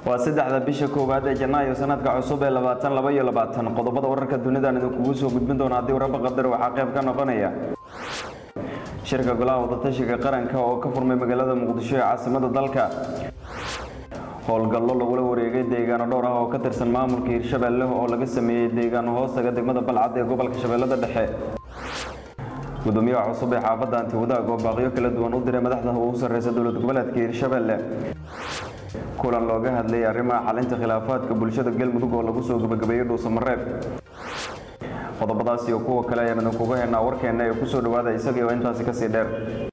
waa saddexda bisha koowaad ee janaayo sanadka cusub ee labaatan laba iyo labaatan qodobada wararka dunidan idinkugu soo gudbin doona haddii waraba qadar waxaa qayb ka noqonaya shirka golaha wadatashiga qaranka oo ka furmay magaalada muqdisho ee caasimada dalka howlgallo lagula wareegay deegaano dhowr ah oo ka tirsan maamulka hirshabeelle oo laga sameeyey deegaano hoostaga degmada balcad ee gobolka shabeellada dhexe gudoomiyaha cusub ee xaafadda antiwadaag oo baaqyo kala duwan u diray madaxda ugu sarreysa dowlad goboleedka hirshabeelle kulan looga hadlayay arrimaha xalinta khilaafaadka bulshada galmudug oo lagu soo gebagabeeyey dhuusamareeb qodobadaas iyo kuwa kale ayaan idinkuga heenaa warkeenna ee kusoo dhawaada isagii oo intaasi kasii dheer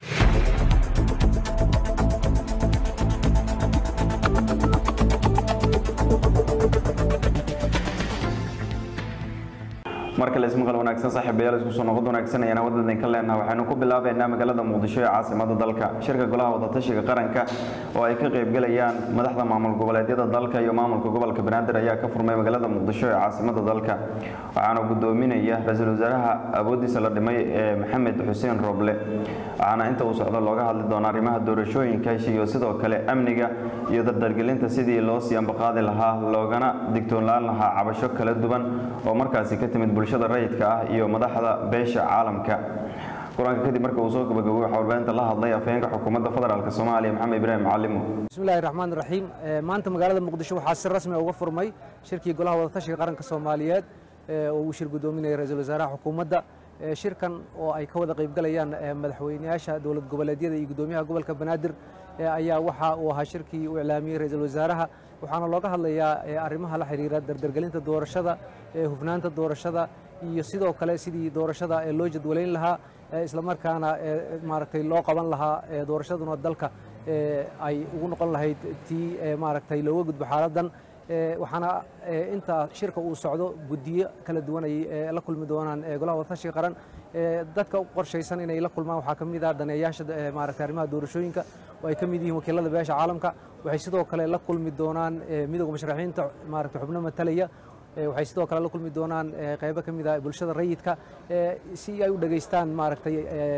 mar kale ismaqal wanaagsan saaxiibayaal isku soo noqod wanaagsan ayaan wadda idinka leenaha waxaynu ku bilaabaynaa magaalada muqdisho ee caasimada dalka shirka golaha wadatashiga qaranka oo ay ka qaybgalayaan madaxda maamul goboleedyada dalka iyo maamulka gobolka banaadir ayaa ka furmay magaalada muqdisho ee caasimada dalka waxaana gudoominaya ra-iisul wasaaraha awoodiisa la dhimay ee maxamed xuseen roble waxaana inta uu socdo looga hadli doonaa arrimaha doorashooyinka iyo sidoo kale amniga iyo dardargelinta sidii loo sii ambaqaadi lahaa loogana digtoonlaan lahaa cabasho kala duwan oo markaasi ka timid bulshada rayidka ah iyo madaxda beesha caalamka kulanka kadib marka uu soo gabagabay waxaa warbaahinta la hadlay afhayeenka xukuumadda federaalk soomaaliya maxamed ibraahim macalimo bismillahi raxmaan raxiim maanta magaalada muqdisho waxaa si rasmi uga furmay shirkii golaha wadatashiga qaranka soomaaliyeed oo uu shir gudoominaya ra-iisul wasaaraha xukuumadda shirkan oo ay ka wada qaybgalayaan madaxweyneyaasha dowlad goboleedyada iyo gudoomiyaha gobolka banaadir ayaa waxa uu ahaa shirkii uu iclaamiyey ra-iisul wasaaraha waxaana looga hadlayaa arrimaha la xiriira dardargelinta doorashada hufnaanta doorashada iyo sidoo kale sidii doorashada loo jadwalayn lahaa islamarkaana maaragtay loo qaban lahaa doorashaduna dalka ay ugu noqon lahayd tii maaragtay looga gudbo xaaladdan waxaana inta shirka uu socdo guddiyo kala duwan ay la kulmi doonaan golaha wadatashiga qaran dadka u qorshaysan inay la kulmaan waxaa ka mid ah daneeyaasha maaragtay arrimaha doorashooyinka oo ay ka mid yihiin wakiilada beesha caalamka waxay sidoo kale la kulmi doonaan midowga musharaxiinta maaragtay xubno matalaya waxay sidoo kale la kulmi doonaan qaybo ka mid ah bulshada rayidka si ay u dhegaystaan maaragtay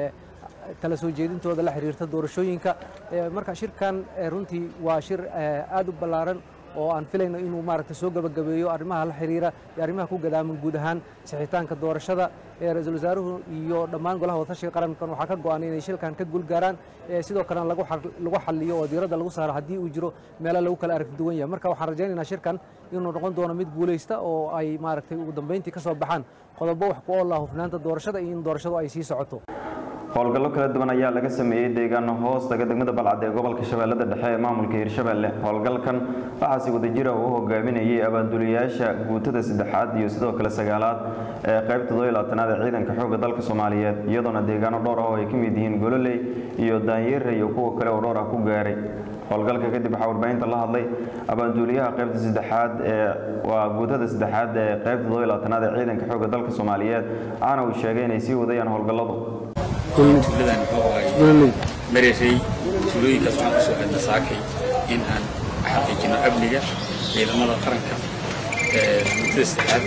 kala soo jeedintooda la xiriirta doorashooyinka marka shirkan runtii waa shir aad u ballaaran oo aan filayno inuu maaragtay soo gabagabeeyo arrimaha la xiriira iyo arrimaha ku gadaaman guud ahaan sixitaanka doorashada ra-iisul wasaaruhu iyo dhammaan golaha wadatashiga qarankan waxaa ka go-an inay shilkan ka guulgaaraan sidoo kalena lagu xaliyo oo diiradda lagu saaro haddii uu jiro meelo lagu kala aragti duwan yahay marka waxaan rajaynaynaa shirkan inuu noqon doono mid guulaysta oo ay maaragtay ugu dambeyntii ka soo baxaan qodobo wax ku oola hufnaanta doorashada iyo in doorashadu ay sii socoto howlgallo kala duwan ayaa laga sameeyey deegaano hoostaga degmada balcad ee gobolka shabeellada dhexe ee maamulka hirshabeelle howlgalkan waxaasi wadajira uu hogaaminayay abaanduliyaasha guutada saddexaad iyo sidoo kale sagaalaad ee qaybta toddobiyo labaatanaad ee ciidanka xoogga dalka soomaaliyeed iyadoona deegaano dhowr ah oo ay ka mid yihiin gololey iyo daanyeere iyo kuwa kale oo dhowr ah ku gaaray howlgalka kadib waxaa warbaahinta la hadlay abaanduuliyaha qaybta saddexaad ee waa guutada saddexaad ee qaybta toddobiyo labaatanaad ee ciidanka xoogga dalka soomaaliyeed waxaana uu sheegay inay sii wadayaan howlgalladu tuuladan muxuu ahay mareeray tuulooyinkaas waxaan kusoo xidna saakay in aan xaqiijino amniga ciidamada qaranka ee guutada saddexaad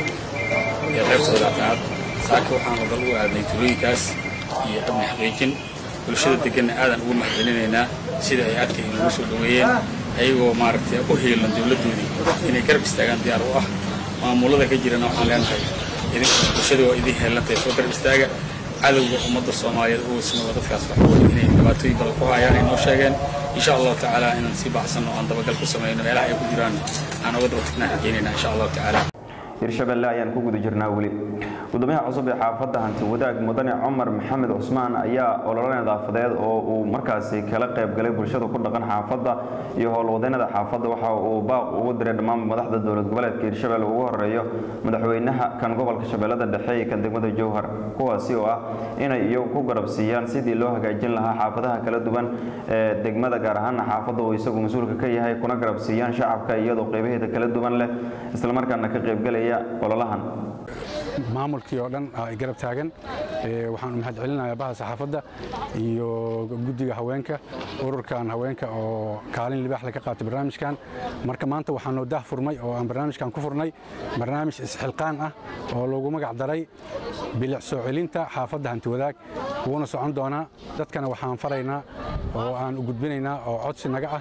ee qaybta wadaatanaad saaka waxaan hogal u aadnay tuulooyinkaas iyo amni xaqiijin bulshada deganna aadan ugu mahadcelinaynaa sida ay aadka inoogu soo dhoweeyeen ayagoo maaragtay u hiilan dowladdoodii inay garab istaagaan diyaar u ah maamulada ka jirana waxaan leenahay idinka bulshada waa idin heelantay soo garab istaaga cadowga ummadda soomaaliyeed ugu sima dadkaas waxawey inay dhibaatooyin badan ku hayaan ay noo sheegeen insha allahu tacaala inaan sii baxsanno aan dabagal ku samayno meelaha ay ku jiraan aan uga daba tagnaan rajaynayna insha allahu tacaala hirshabeelle ayaan ku guda jirnaa weli gudoomiyaha cusub ee xaafadda hanti wadaag mudane cumar maxamed cusmaan ayaa olole nadaafadeed oo uu markaasi kala qayb galay bulshada ku dhaqan xaafadda iyo howlwadeennada xaafadda waxa uu baaq ugu diray dhammaan madaxda dowlad goboleedka hirshabelle ugu horeeyo madaxweynaha kan gobolka shabeellada dhexe iyo kan degmada jowhar kuwaasi oo ah inay iyagu ku garabsiiyaan sidii loo hagaajin lahaa xaafadaha kala duwan ee degmada gaar ahaana xaafadda uu isagu mas-uulka ka yahay kuna garabsiiyaan shacabka iyadoo qeybaheeda kala duwan leh islamarkaana ka qaybgalaya ololahan maamulkii oo dhan ay garab taagan waxaan mahad celinayaa baha saxaafadda iyo guddiga haweenka ururkan haweenka oo kaalin libaax laga qaatay barnaamijkan marka maanta waxaan noo daah furmay oo aan barnaamijkan ku furnay barnaamij isxilqaan ah oo loogu magac daray bilic soo celinta xaafadda hanti wadaag wuuna socon doonaa dadkana waxaan faraynaa oo aan u gudbinaynaa oo codsi naga ah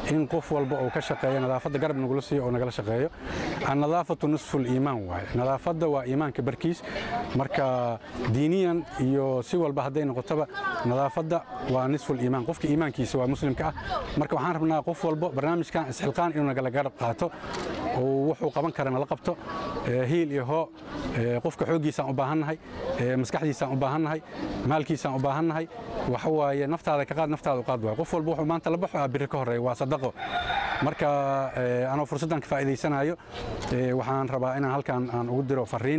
in qof walba uu ka shaqeeyo nadaafadda garab nagula siiyo oo nagala shaqeeyo annadaafatu nisfu liimaan waaye nadaafadda waa iimaanka barkiis marka diiniyan iyo si walba hadday noqotoba nadaafadda waa nisfu liimaan qofka iimaankiisa waa muslimka ah marka waxaan rabnaa qof walba barnaamijkan isxilqaan inuu nagala garab qaato oo wuxuu qaban kara nala qabto hiil iyo hoo qofka xooggiisaan u baahannahay maskaxdiisaan u baahannahay maalkiisaan u baahannahay waxa waaye naftaada ka qaad naftaada u qaad waay qof walba wuxuu maanta la baxo ah biri ka horreeya waa sadaqo marka anoo fursaddan ka faa'iidaysanayo waxaan rabaa inaan halkan aan ugu diro fariin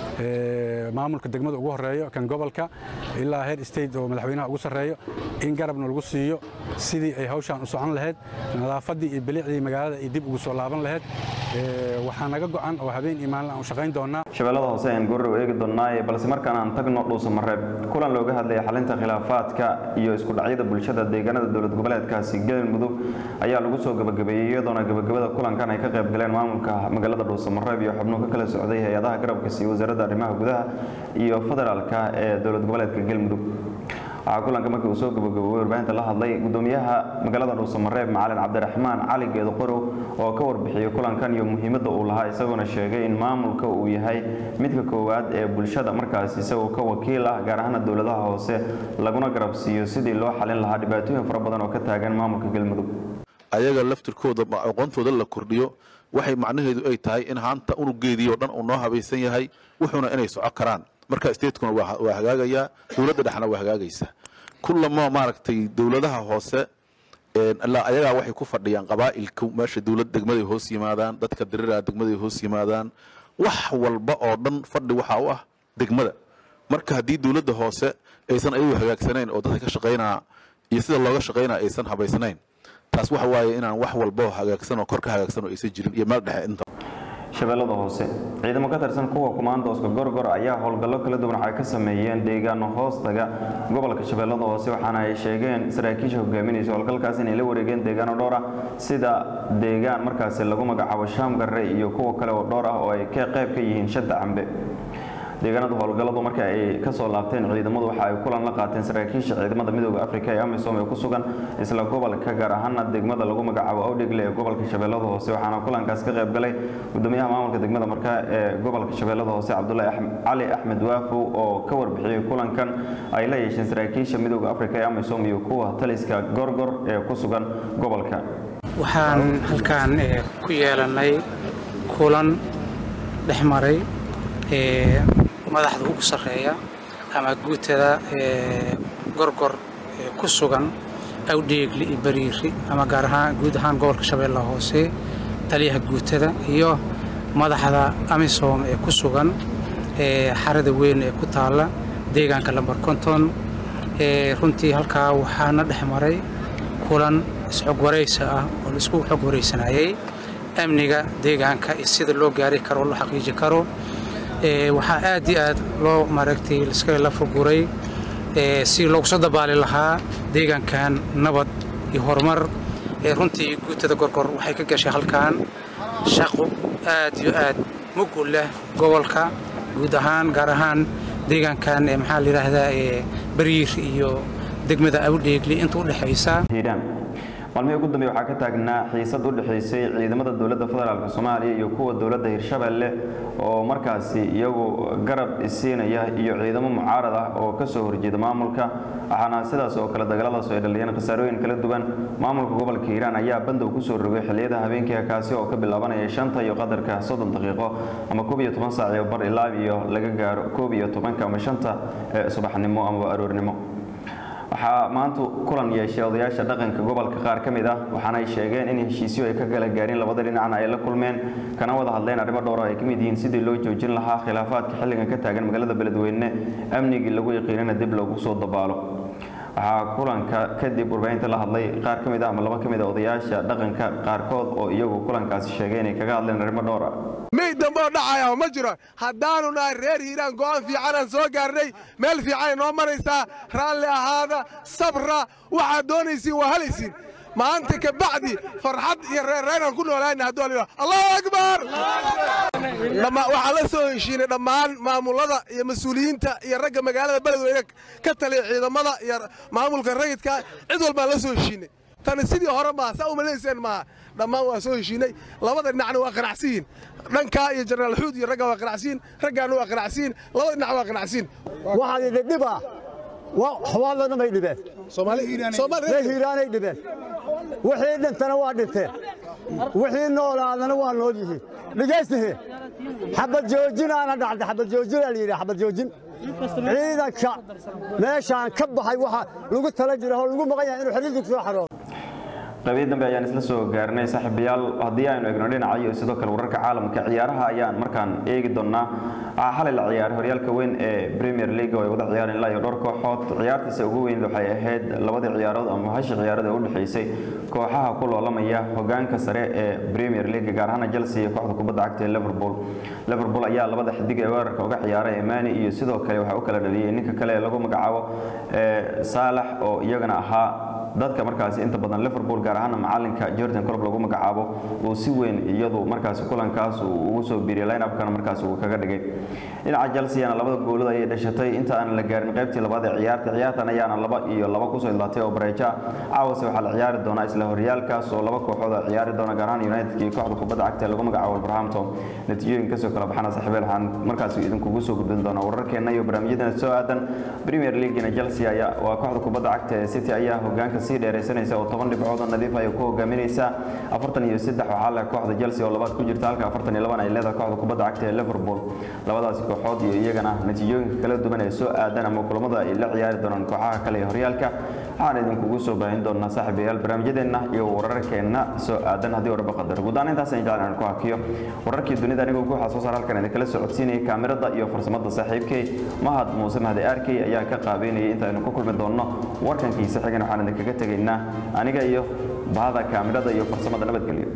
maamulka degmada ugu horreeyo kan gobolka ilaa heer state oo madaxweynaha ugu sarreeyo in garabna lagu siiyo sidii ay hawshaan u socon lahayd nadaafaddii iyo bilicdii magaalada ay dib ugu soo laaban lahayd waxaa naga go'an oo habeen iyo maalin aan u shaqayn doonaa shabeellada hoose ayaan goorrow eegi doonnaaye balse markaan aan tagno dhuusamareeb kulan looga hadlaya xalinta khilaafaadka iyo isku dhacyada bulshada deegaanada dowlad goboleedkaasi galmudug ayaa lagu soo gabagabeeyey iyadoona gabagabada kulankan ay ka qayb galeen maamulka magaalada dhuusamareeb iyo xubnuhu ka kala socday hay-adaha garabka siiyo wasaaradda arrimaha gudaha iyo federaalka ee dowlad goboleedka galmudug waxaa kulanka markii uu soo gabagaboobay warbaahinta la hadlay gudoomiyaha magaalada dhuusamareeb macalin cabdiraxmaan cali geedo qorow oo ka warbixiyey kulankan iyo muhiimadda uu lahaa isagoona sheegay in maamulka uu yahay midka koowaad ee bulshada markaas isagoo ka wakiil ah gaar ahaana dowladaha hoose laguna garab siiyo sidii loo xalin lahaa dhibaatooyin fara badan oo ka taagan maamulka galmudug ayaga laftirkooda aqoontooda la kordhiyo waxay macnaheedu ay tahay in haanta unugeedii oo dhan uu noo habaysan yahay wuxuuna inay soco karaan marka statekuna waa hagaagayaa dowladda dhexna waa hagaagaysaa kullama maaragtay dowladaha hoose ayagaa waxay ku fadhiyaan qabaa'ilka meesha dowlad degmaday hoos yimaadaan dadka diriraa degmaday hoos yimaadaan wax walba oo dhan fadhi waxaa u ah degmada marka haddii dowladda hoose aysan ayagu hagaagsanayn oo dadka ka shaqaynaa iyo sida looga shaqaynaa aysan habaysnayn taas waxa waaye inaan wax walba hagaagsan oo kor ka hagaagsan oo aysan jirin iyo meel dhexe inta shabeellada hoose ciidamo ka tirsan kuwa kumaandooska gorgor ayaa howlgallo kala duwan waxay ka sameeyeen deegaano hoostaga gobolka shabeellada hoose waxaana ay sheegeen saraakiisha hogaaminaysa howlgalkaas inay la wareegeen deegaano dhowr ah sida deegaan markaasi lagu magacaabo shaamgarre iyo kuwa kale oo dhowr ah oo ay ka qayb ka yihiin shadda cambe deegaanada howlgalladu marka ay ka soo laabteen ciidamadu waxa ay kulan la qaateen saraakiisha ciidamada midooda afrika ee amisom ee ku sugan isla gobolka gaar ahaana degmada lagu magacaabo awdhegle ee gobolka shabeellada hoose waxaana kulankaas ka qayb galay gudoomiyaha maamulka degmada markaa ee gobolka shabeellada hoose cabdulaahi cali axmed waafow oo ka warbixiyey kulankan ay la yeesheen saraakiisha midooda afrika ee amisom iyo kuwa taliska gorgor ee ku sugan gobolka waxaan halkaan ku yeelannay kulan dhex maray madaxda ugu sarreeya ama guutada gorgor ku sugan awdheegli iyo bariiri ama gaar ahaan guud ahaan gobolka shabeellaha hoose taliyaha guutada iyo madaxda amisom ee ku sugan xarada weyn ee ku taalla deegaanka lambar konton runtii halkaa waxaana dhex maray kulan isxog waraysa ah oo la isku xog waraysanayay amniga deegaanka iyo sida loo gaari karo oo loo xaqiiji karo waxaa aad iyo aad loo maaragtay iska la fuguray si loogu soo dabaali lahaa deegaankan nabad iyo horumar runtii guutada gorgor waxay ka gashay halkan shaqo aad iyo aad mugu leh gobolka guud ahaan gaar ahaan deegaankan maxaa la yidhaahdaa bariir iyo degmada awdheegli inta u dhexaysa maalmihii ugu dambeey waxaa ka taagnaa xiisad u dhexaysay ciidamada dowladda federaalk soomaaliya iyo kuwa dowladda hirshabeelle oo markaasi iyagu garab isiinaya iyo ciidamo mucaarad ah oo ka soo horjeeda maamulka waxaana sidaas oo kale dagaaladaas ay dhaliyeen khasaarooyin kala duwan maamulka gobolka hiiraan ayaa bandow kusoo rogay xilliyada habeenkii kaasi oo ka bilaabanaya shanta iyo qadarka soddon daqiiqo ama koob iyo toban saac iyo bar ilaa iyo laga gaaro koob iyo tobanka ama shanta subaxnimo amaba aroornimo waxaa maanta kulan yeeshay odayaasha dhaqanka gobolka qaar ka mid ah waxaana ay sheegeen in heshiisyo ay ka kala gaareen labada dhinacna ay la kulmeen kana wada hadleen arrimo dhowr ay ka mid yihiin sidii loo joojin lahaa khilaafaadka xilligan ka taagan magaalada beledweyne amnigii lagu yaqiinana dib loogu soo dabaalo waxaa kulanka kadib warbaahinta la hadlay qaar ka mid ah ama laba ka mid ah odayaasha dhaqanka qaarkood oo iyagu kulankaasi sheegay inay kaga hadleen arrimo dhowr ah mey damboo dhacaya ma jiro haddaanu nahay reer hiiraan go'aan fiicanaan soo gaarnay meel fiicanay noo maraysaa raalli ahaada sabra waxaad doonaysiin waa halaysiin maanta ka bacdi farxad iyo reerreynaan ku noolaana hadduu la allahu akbar waxaan la soo heshiinay dhammaan maamulada iyo mas-uuliyiinta iyo ragga magaalada beledweyne ka taliya ciidamada iyo maamulka rayidka cid walbaan la soo heshiinay tani sidii hore maaha saa umalayseen maaha dhammaan waa soo heshiinay labada dhinacna waa qanacsiyiin dhankaa iyo jenaraal xuud iyo raggaa waa qanacsiyiin raggaana waa qanacsiyiin labada dhinac waa qanacsiyiin waxaan idin dhibaa xawaalana may dhibeen ree hiiraanay dhibeen wixii dhintana waa dhinteen wixii noolaadana waa nool yihiin dhegaystahe xabad joojinaana dhacda xabad joojinaa la yidhi xabad joojin ciidanka meeshaan ka baxay waxa lagu tala jira oo lagu maqan yahay inuu xiriirku soo xaroodo qaybihii dambe ayaan isla soo gaarnay saaxiibayaal haddii aynu eegno dhinaca iyo sidoo kale wararka caalamka ciyaaraha ayaan markaan eegi doonnaa waxaa xalay la ciyaaray horyaalka weyn ee premier league oo ay wada ciyaareen ilaa iyo dhowr kooxood ciyaartiisa ugu weyn waxay ahayd labadii ciyaarood ama hashi ciyaarood ee u dhexaysay kooxaha ku loolamaya hogaanka sare ee premier league gaar ahaan chelsea iyo kooxda kubadda cagta ee liverpool liverpool ayaa labada xidig ee weerarka uga ciyaaray emani iyo sidoo kale waxaa u kala dhaliyey ninka kale ee lagu magacaabo saalax oo iyagana ahaa dadka markaasi inta badan liverpool gaar ahaan macalinka jordan colob lagu magacaabo uu si weyn iyadu markaasi kulankaas uu ugu soo biiriyay line-upkana markaasi uu kaga dhigay dhinaca chelseana labada goolada ayay dhashatay inta aan la gaarin qaybtii labaad ee ciyaarta ciyaartan ayaana laba iyo laba kusoo idlaatay oo bareejo ah caawase waxaa la ciyaari doonaa isla horyaalkaas oo laba kooxood a ciyaari doona gaar ahaan united iyo kooxda kubadda cagta ee lagu magacaabo wolverhampton natiijooyin kasoo kala baxana saaxiibeel waxaan markaasi idinkugu soo gudbin doonaa wararkeena iyo barnaamijyadeena soo aadan premier leaguena chelsea ayaa waa kooxda kubadda cagta ee city ayaa hogaanka sii dheeraysanaysa oo toban dhibcood oo nadiif ay ku hogaaminaysaa afartan iyo saddex waxaa leh kooxda chelsea oo labaad ku jirta halka afartan iyo laban ay leedahay kooxda kubadda cagta ee liverpool labadaasi kooxood iyo iyagana natiijooyinka kala duwan ee soo aadan ama kulamada ay la ciyaari doonaan kooxaha kale ee horyaalka waxaan idinkugu soo baahin doonaa saaxiibayaal barnaamijyadeenna iyo wararkeenna soo aadan haddii warba qadar guud ahaan intaas aan jeclaan inaan ku hakiyo wararkii dunida anigoo ku xasuus halkan idinkala socodsiinayay kaamirada iyo farsamada saaxiibkay mahad muuse mahdi arkey ayaa ka qaabeynayay intaaynu ku kulmi doonno warkankiisa xigan waxaan idinkaga tegaynaa aniga iyo bahada kaamirada iyo farsamada nabadgelyo